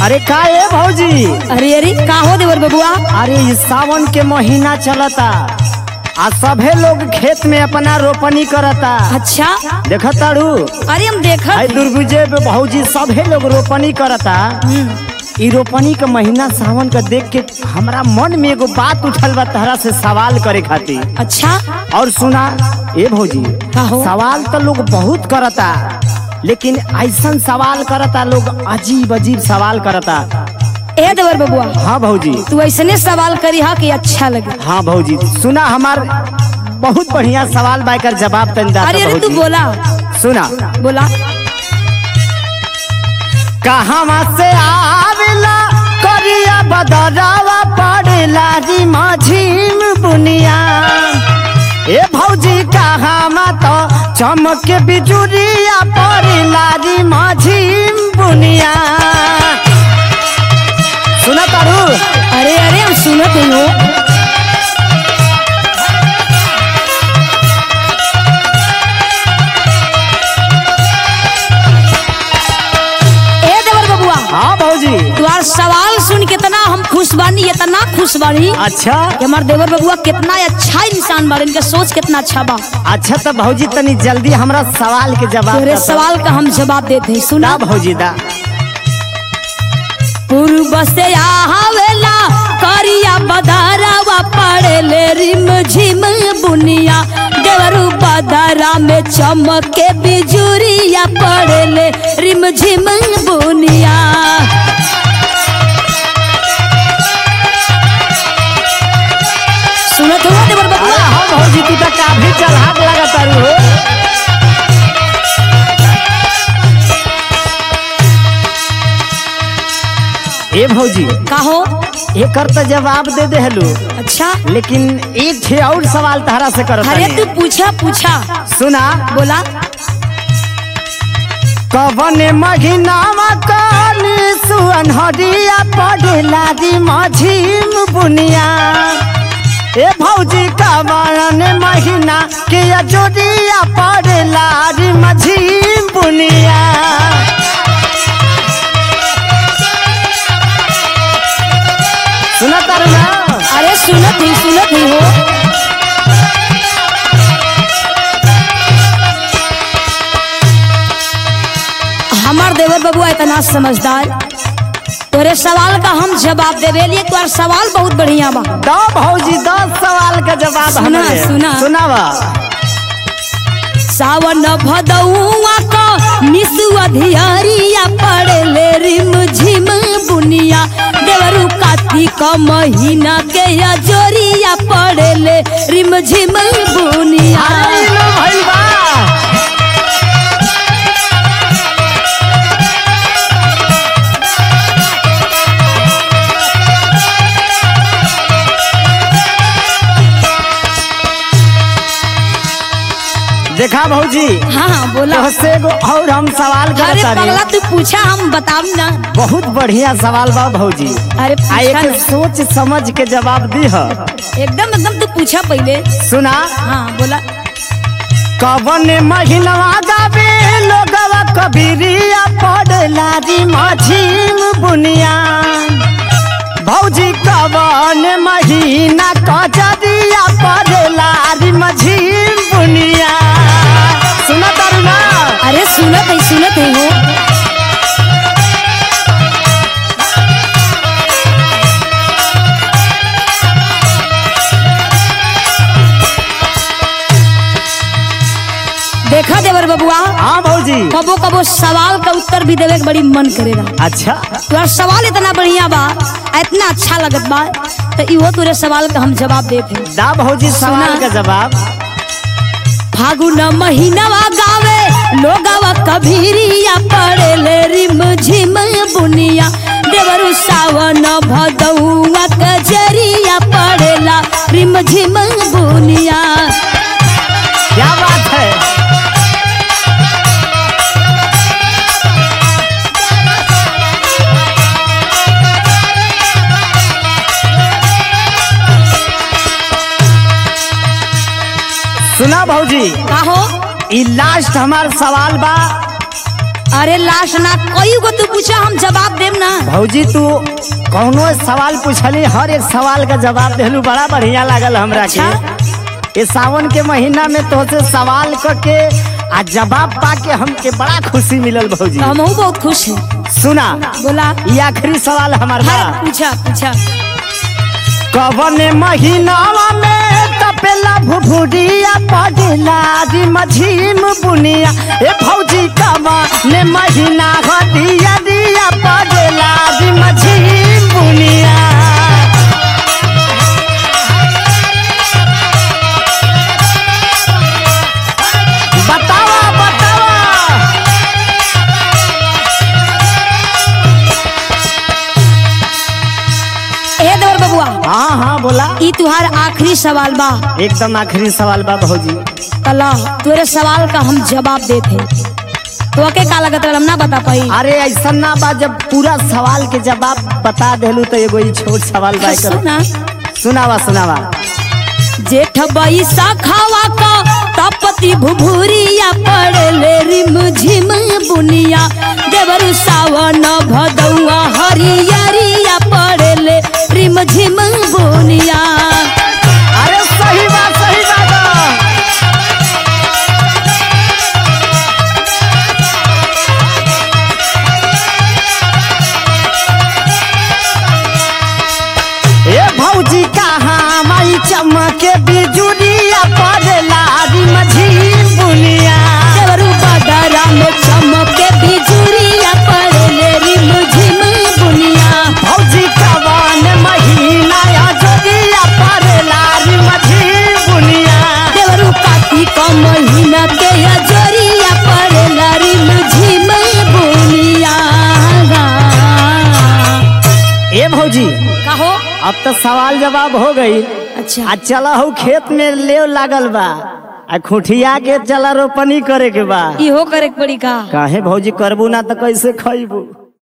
अरे का ए भौजी अरे अरे का हो देवर बबुआ अरे ई सावन के महीना चलता आ सभे लोग खेत में अपना रोपनी करता अच्छा देखा ताड़ू अरे हम देखत आई दुर्गुजे पे भौजी सभे लोग रोपनी करता हम्म, ई रोपनी के महीना सावन का देख के हमरा मन में एगो बात उठल बा तहरा से सवाल करे खातिर अच्छा और सुना ए भौजी का हो? सवाल तो लोग बहुत करता लेकिन ऐसन सवाल करता लोग अजीब अजीब सवाल करता ए देवर बबुआ हाँ भौजी तू ऐसने सवाल करी हा कि अच्छा लगे हाँ भौजी सुना हमार बहुत बढ़िया सवाल बाकर जवाब तन दाता अरे अरे तू भौजी। बोला सुना बोला कहाँ से आवेला करिया बदरावा पड़ेला री माझीम बुनिया ए भौजी कहाँ तो चमक बिजुरिया पड़ेला री माझीम बुनिया सुना तारू अरे अरे हम सुनत ही हो ए देवर बबुआ हाँ भौजी तुम्हार सवाल सुन के इतना हम खुश बानी इतना खुश बानी अच्छा कि हमार देवर बबुआ कितना अच्छा इंसान बारे इनका सोच कितना अच्छा बा अच्छा तो भौजी तनी जल्दी हमरा सवाल के जवाब तेरे दे दो। सवाल का हम जवाब देते हैं सुना ना भौजी दा पूर्व से आवेला करिया बदारावा पड़ेले रिम झिम बुनिया देवरू बदारा में चमके बिजुरिया पड़ेले रिम झिम बुनिया सुनत हुआ देवर अरे बबुआ हाँ भौजी तू तो काफी चढ़ाक लगा तारू हो ए भौजी कहो एकर तो जवाब दे दे हलू अच्छा लेकिन एक छे और सवाल तहरा से करत अरे हनी। तू पूछा पूछा सुना बोला कवन महीनावा काली सुअनहरिया पड़ेला दी माझीम बुनिया ए भौजी कवन महीना के अजोरिया पड़ेला दी माझीम बुनिया सुना तारू ना अरे सुनत ही सुनत ही हो हमार देवर बबुआ इतना समझदार तोरे सवाल का हम जवाब देवे लिए तुम्हार सवाल बहुत बढ़िया बा दो भौजी दस सवाल का जवाब सुना, हमरे। सुना। सुनावा सावन भदौआ का निसुआ धियरिया पड़ेले रिम झिम बुनिया देवरू कार्तिक महीना के अजोरिया पड़ेले रिम झिम बुनिया अरे लो भइल बा देखा भौजी हाँ हाँ बोला तोहसे एगो और हम सवाल अरे करत पगला तारी तू पूछा हम बताऊ ना बहुत बढ़िया सवाल बा भौजी अरे आ पूछा एक ना। सोच समझ के जवाब दी ह एकदम एकदम तू पूछा पहले सुना हाँ बोला कवन महीनवा गावे लोगवा कबीरिया पड़ला री माझीम बुनिया भौजी कवन महीना कजरिया पड़ला री माझीम बुनिया सुना तारू ना अरे सुनत है सुनत है हो देखा देवर बबुआ हाँ भौजी कबो कबो सवाल का उत्तर भी देवे के बड़ी मन करेगा अच्छा तुम्हारा सवाल इतना बढ़िया बा आ इतना अच्छा लगत बा तो इहो तुरे सवाल का हम जवाब देते दा भौजी सवाल सुना। का जवाब फागुन महीनवा गावे लोगवा कभीरिया पड़ेले रिम झिम बुनिया देवरु सावन भदौआ कजरिया पड़ेला रिम झिम बुनिया क्या बात है सुना भौजी काहो ई लास्ट हमार सवाल बा अरे लाश ना कई गो तू पूछा हम जवाब देम ना भौजी तू कौनो सवाल पूछली हर एक सवाल का जवाब देलू बड़ा बढ़िया लागल हमरा अच्छा। के ये सावन के महीना में तोहसे सवाल करके आ जवाब पाके हमके बड़ा खुशी मिलल भौजी तो हमहू बहुत खुश हैं सुना बोला ये आखिरी सवाल हमार बा हर पूछा पूछा कवन महीनावा में तपेला भुभुरिया पड़ेला री मझीम बुनिया ए भौजी कवन महीना हटिया दिया पड़ेला री मझीम बुनिया बतावा बतावा ए देवर बबुआ हाँ हाँ बोला ई तुहार आखिरी सवाल बा एकदम आखिरी सवाल बा भौजी कला तोरे सवाल का हम जवाब देते तो के का लगत हम ना बता पाई अरे ऐसा ना बा जब पूरा सवाल के जवाब बता देलू तो एगो ई छोट सवाल बा एकर सुना सुनावा सुनावा जेठ बैसा खावा का तपति भुभुरिया पड़ले रिम झिम बुनिया देवर सावन भदौआ हरियरिया पड़ले रिम झिम बुनिया अरे सही बात सही बात बा। ए भौजी कहाँ माई चमके बिजुरिया पड़ेला री मझी बुनिया देवरू बदरा में चमके बिजुरिया पड़ले रिम झिम बुनिया भौजी कवन महीना जोरिया पड़ेला री मझी बुनिया देवरू कार्तिक महीना के अजरिया पड़ेला रिम झिम बुनिया ए भौजी कहो अब तो सवाल जवाब हो गई अच्छा आ चला हो खेत में लेव लागल बा आ खुटिया के चला रोपनी करे के बा इहो करे के पड़ी का काहे भौजी करबू ना तो कैसे खइबू